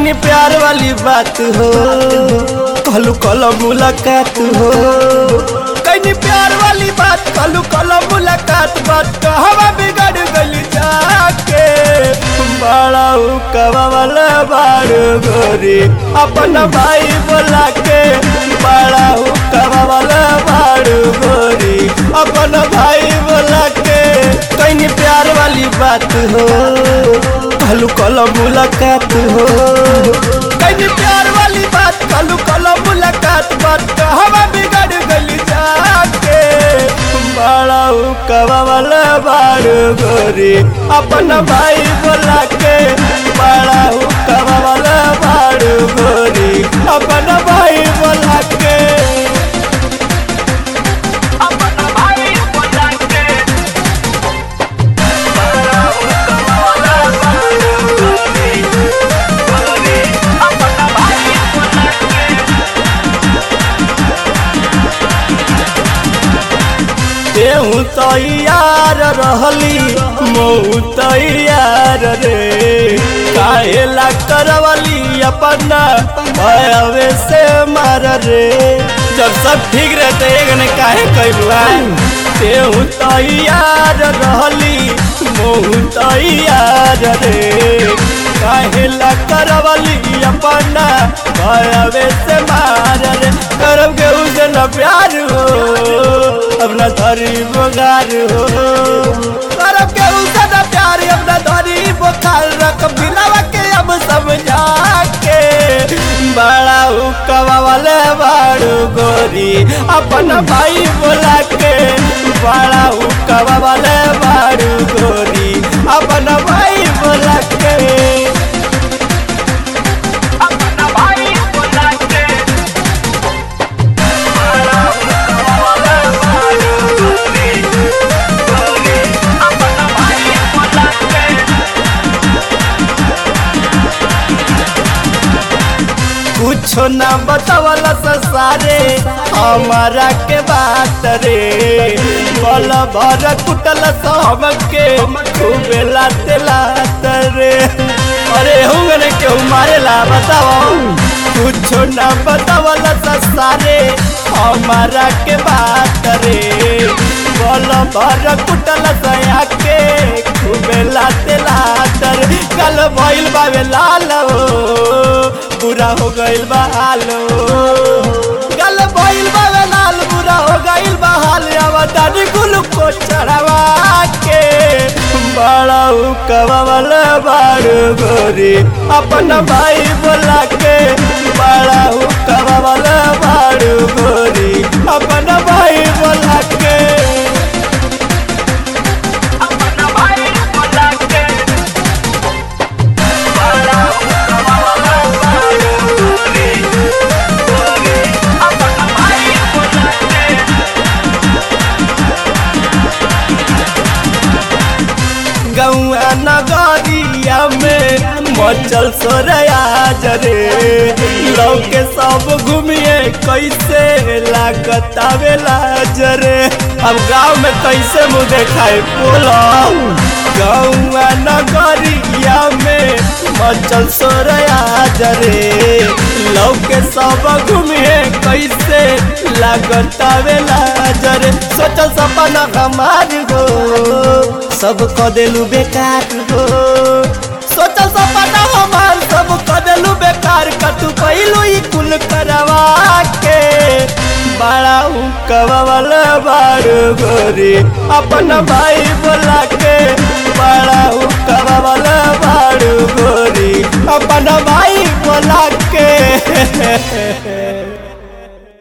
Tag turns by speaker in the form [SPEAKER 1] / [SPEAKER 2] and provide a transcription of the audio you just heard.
[SPEAKER 1] कहीं प्यार वाली बात हो कलू कल मुलाकात हो कहीं प्यार वाली बात कलू कल मुलाकात बात कहवा बिगड़ गली जाके बड़ा कवा वाला बाड़ गोरी अपन भाई बोला के बड़ा कवा वाला बाड़ गोरी अपन भाई बोला के कहीं प्यार वाली बात हो कलू कल मुलाकात हो कहीं प्यार वाली बात कलू कल मुलाकात बात कहवा बिगड़ गली जाके बड़ा कवा वाला बाड़ गोरी अपन भाई बोला के बड़ा कवा वाला बाड़ गोरी अपन भाई बोला के
[SPEAKER 2] अपना भाई बोला के अपना भाई बोला के
[SPEAKER 1] तेहू तैयार रहली मऊ तैयार रे काहेला करवली अपना भयवे से मार रे जब सब ठीक रहते एगने काहे कैलुआ तेहू तैयार रहली मऊ तैयार रे काहेला करवली अपना भयवे से मार रे करब के उसे न प्यार हो अपना धरी बोगार हो करब के उसे न प्यार अपना धरी बोखार रख बिलावा के अब समझा के बड़ा हुकवा वाले बाड़ू गोरी अपन भाई बोला के बड़ा हुकवा वाले बाड़ू गोरी अपन भाई बोला के
[SPEAKER 2] अपना भाई बोला के अपना भाई बोला के
[SPEAKER 1] कुछो ना बतावला सारे हमारा के बात रे बल भर कुटल सब के खूबे लाते लात रे अरे हुंगने क्यों मारेला बताओ कुछो ना बतावला सारे हमारा के बात रे बल भर कुटल सया के खूबे लाते लात रे कल भइल बावे लाल हो बुरा हो गइल बा हाल गल भइल बा वे लाल बुरा हो गइल बा हाल अब दादी कुल को चढ़ावा के बड़ा कवा वाला बाड़ गोरी अपन भाई बोला के बड़ा कवा वाला बाड़ गोरी अपन भाई बोला के
[SPEAKER 2] अपना भाई बोला के अपना भाई बोला के
[SPEAKER 1] गौआ नगरिया में मचल सोरया जरे लौके सब घूमिए कैसे लागत आवेला जरे अब गांव में कैसे मुँह देखाए बोलो गौआ नगरिया में मचल सोरया जरे लौके सब घूमिए कैसे लागत आवेला जरे सोचल सपना हमार हो सब क देलू बेकार हो सोचल सपना हमार सब क देलू बेकार कतु पहिलू ई कुल करवा के बड़ा हुकवा वाला बाड़ गोरी अपन भाई बोला के बड़ा हुकवा वाला बाड़ गोरी अपन भाई बोला के